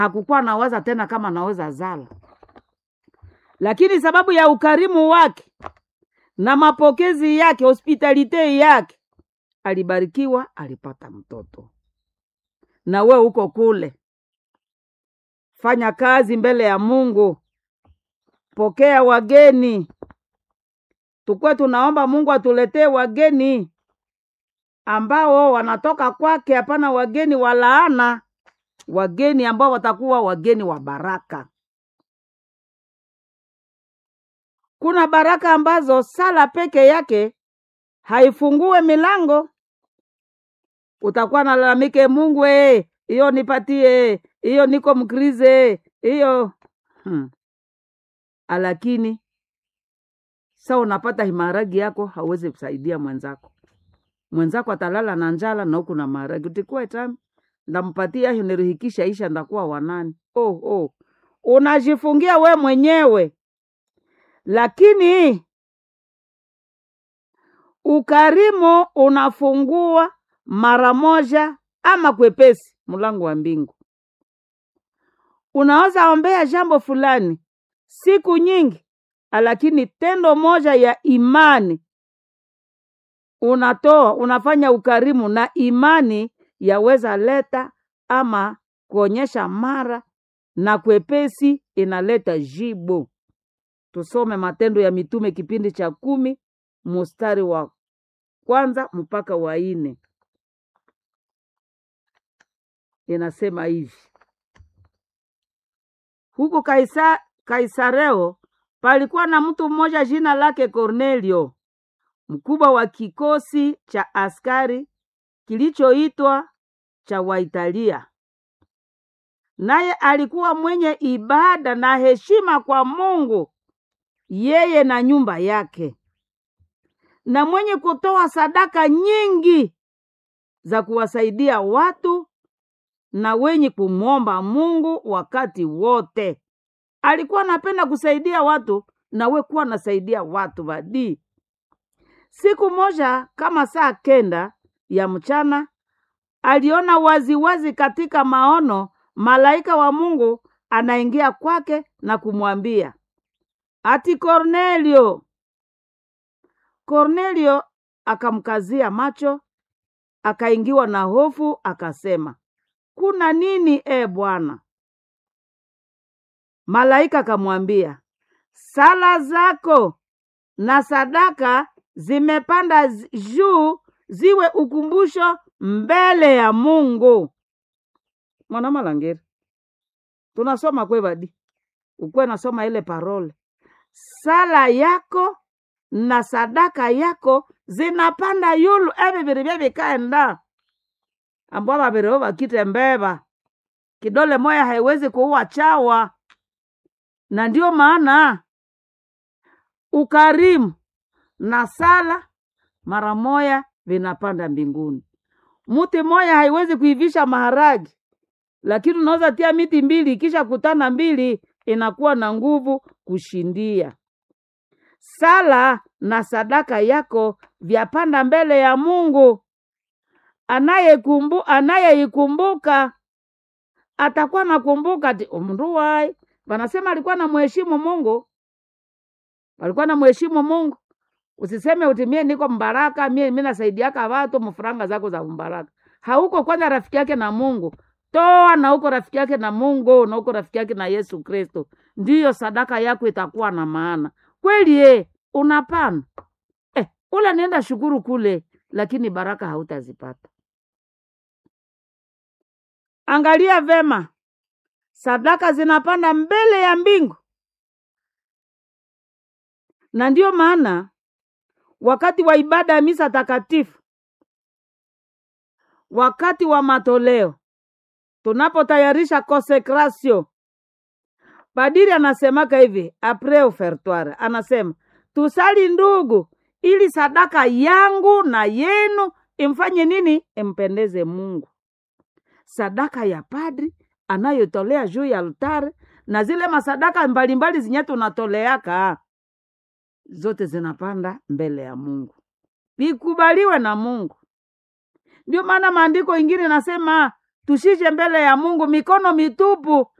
hakukuwa nawaza tena kama naweza zala, lakini sababu ya ukarimu wake na mapokezi yake, hospitalite yake, alibarikiwa, alipata mtoto. Na we uko kule, fanya kazi mbele ya Mungu, pokea wageni. Tukwe tunaomba Mungu atuletee wageni ambao wanatoka kwake, hapana wageni wa laana, wageni ambao watakuwa wageni wa baraka. Kuna baraka ambazo sala peke yake haifungue milango. Utakuwa nalalamike, Mungu eh, hiyo nipatie, hiyo niko mkrize, hiyo hmm. Lakini sa unapata himaragi yako hauwezi kusaidia mwenzako, mwenzako atalala na njala na huku na maharagi, utikuwa tami ndampatia hiyo nirihikisha isha ndakuwa wanani. Oh, oh. Unajifungia we mwenyewe lakini ukarimu unafungua mara moja ama kwepesi mlango wa mbingu. Unaweza ombea jambo fulani siku nyingi, lakini tendo moja ya imani unatoa, unafanya ukarimu, na imani yaweza leta ama kuonyesha mara na kwepesi inaleta jibu. Tusome Matendo ya Mitume kipindi cha kumi mustari wa kwanza mpaka wa nne. Inasema hivi: huko Kaisa, Kaisareo palikuwa na mtu mmoja jina lake Kornelio, mkubwa wa kikosi cha askari kilichoitwa cha Waitalia, naye alikuwa mwenye ibada na heshima kwa Mungu yeye na nyumba yake, na mwenye kutoa sadaka nyingi za kuwasaidia watu na wenye kumwomba Mungu wakati wote. Alikuwa anapenda kusaidia watu, na we kuwa nasaidia watu vadii. Siku moja kama saa kenda ya mchana, aliona waziwazi wazi katika maono malaika wa Mungu anaingia kwake na kumwambia ati Kornelio. Kornelio akamkazia macho, akaingiwa na hofu, akasema, kuna nini e Bwana? Malaika akamwambia, sala zako na sadaka zimepanda juu, ziwe ukumbusho mbele ya Mungu. Mwana malangeri, tunasoma kwevadi ukwe nasoma ile parole sala yako na sadaka yako zinapanda yulu evi viri vyevikaenda ambao vavirivo vakite mbeva kidole moya haiwezi kuua chawa, na ndio maana ukarimu na sala mara moya vinapanda mbinguni. Muti moya haiwezi kuivisha maharagi, lakini unaweza tia miti mbili, ikisha kutana mbili inakuwa na nguvu kushindia. Sala na sadaka yako vyapanda mbele ya Mungu. Anayekumbu anayeikumbuka atakuwa nakumbuka ati mndu wai wanasema alikuwa na mheshimu Mungu, alikuwa na mheshimu Mungu. Usiseme utimie niko mbaraka mie mi nasaidiaka watu mfuranga zako za mbaraka. Hauko kwanza rafiki yake na Mungu toa na uko rafiki yake na Mungu na uko rafiki yake na Yesu Kristo, ndiyo sadaka yako itakuwa na maana kweli. E, unapana eh, ula nienda shukuru kule, lakini baraka hautazipata. Angalia vema, sadaka zinapanda mbele ya mbingu, na ndiyo maana wakati wa ibada ya misa takatifu, wakati wa matoleo tunapotayarisha konsekrasio, padiri anasemaka hivi apres ofertoire, anasema tusali ndugu, ili sadaka yangu na yenu imfanye nini? Impendeze Mungu. Sadaka ya padri anayotolea juu ya altare na zile masadaka mbalimbali zinye tunatoleaka zote zinapanda mbele ya Mungu, vikubaliwe na Mungu. Ndio maana maandiko ingine nasema tushije mbele ya mungu mikono mitupu